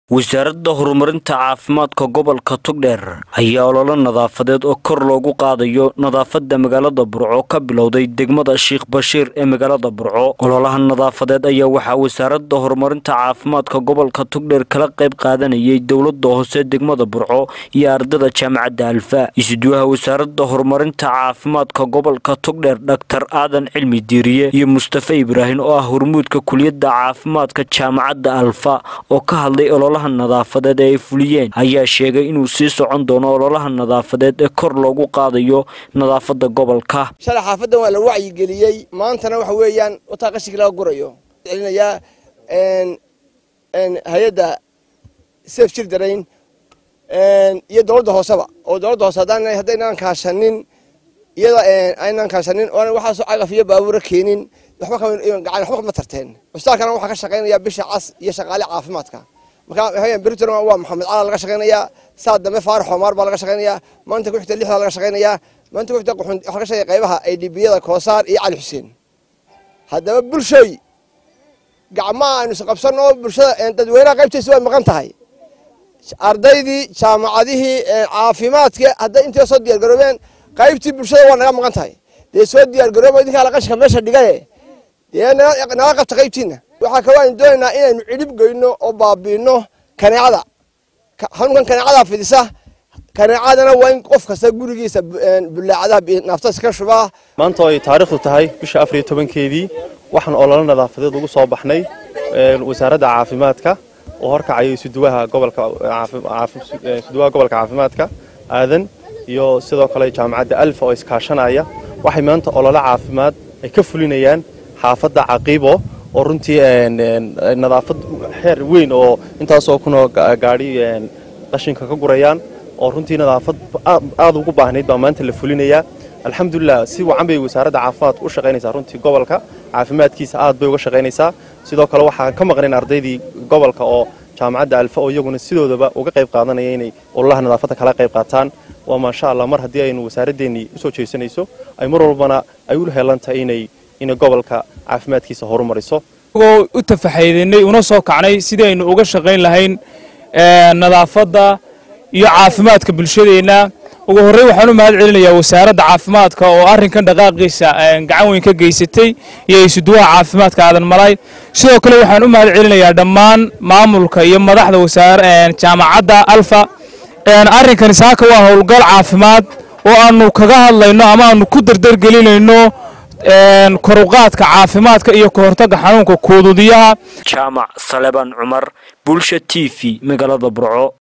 wasaaradda horumarinta caafimaadka gobolka togdheer ayaa ololo nadaafadeed oo kor loogu qaadayo nadaafadda magaalada burco ka bilowday degmada sheikh bashiir ee magaalada burco ololaha nadaafadeed ayaa waxaa wasaaradda horumarinta caafimaadka gobolka togdheer kala qayb qaadanayay dowlada hoose degmada burco iyo ardada jaamacadda alfa isuduwaha wasaaradda horumarinta caafimaadka gobolka togdheer dhaktar aadan cilmi diiriye iyo mustafe ibraahim oo ah hormuudka kuliyadda caafimaadka jaamacadda alfa oo ka hadlay ololaha nadaafadeed ee ay fuliyeen ayaa sheegay inuu sii socon doono ololaha nadaafadeed ee kor loogu qaadayo nadaafadda gobolka shalay xaafadan waa la wacyigeliyey maantana waxa weeyaan wataa qashinkii laga gurayo celinayaa hay-adda safe children iyo dowladda hooseba oo dowladda hoose haddaan haddaynaan kaashanin iyada aynaan kaashanin oona waxaasoo cagaf iyo baabuura keenin waxba gacan waxba kama tarteen cusbitaalkana waxaa ka shaqaynaya bisha cas iyo shaqaale caafimaadka marka beriton waa maxamed cala laga shaqaynayaa saa dambe faarax xomaar baa laga shaqaynayaa maanta ku xigta lixdaa laga shaqaynayaa maanta ku xigta waxaa laga shaqeeya qaybaha aydhibiyada koosaar iyo cali xuseen haddaba bulshoy gacmaha aynu isqabsanno bulshada dadweynaha qaybtiisa way maqan tahay ardaydii jaamacadihii caafimaadka hadday intay soo diyaargaroobeen qaybtii bulshada waa naga maqan tahay dee soo diyaargarooba idinkaa la qashinka meesha dhigaye dee naga qabta qaybtiina waxaa kaloo aynu doonaynaa inaynu cidhib goyno oo baabiino kaneecada xanuunkan kaneecadaa fidisa kaneecadana waa in qof kasta gurigiisa bulaacadaha naaftas ka shubaa maanta oo ay taariikhdu tahay bisha afar iyo tobankeedii waxaan ololo nadaafadeed ugu soo baxnay wasaaradda caafimaadka oo horkacaya isuduwaha gobolka isuduwaha gobolka caafimaadka aadan iyo sidoo kale jaamacadda alfa oo iskaashanaya waxay maanta ololo caafimaad ay ka fulinayaan xaafadda caqiibo oo runtii nadaafad xeer weyn oo intaasoo kunoo gaadhi qashinka ka gurayaan oo runtii nadaafad aad ugu baahnayd baa maanta la fulinayaa alxamdulilah si wacan bay wasaaradda caafimaadka u shaqaynaysaa runtii gobolka caafimaadkiisa aad bay uga shaqaynaysaa sidoo kale waxaan ka maqnayn ardaydii gobolka oo jaamacadda alfa oo iyaguna sidoodaba uga qayb qaadanaya inay ololaha nadaafadda kala qayb qaataan waa maasha allah mar haddii aynu wasaaraddeenii usoo jeesanayso ay mar walbana ay u heelantahay inay inay gobolka caafimaadkiisa horumariso agoo u tafaxaydanay una soo kacnay sidii aynu uga shaqayn lahayn nadaafadda iyo caafimaadka bulshadeenna ugu horreyn waxaan u mahad celinayaa wasaaradda caafimaadka oo arrinkan dhaqaaqiisa gacan weyn ka geysatay iyo isuduwaha caafimaadka aadan malay sidoo kale waxaan u mahad celinayaa dhammaan maamulka iyo madaxda wasaar jaamacadda alfa arrinkani saaka waa howlgal caafimaad oo aanu kaga hadlayno ama aanu ku dardargelinayno koruqaadka caafimaadka iyo kahortagga xanuunka kuududiyaha jaamac saleban cumar bulsha t v magaalada burco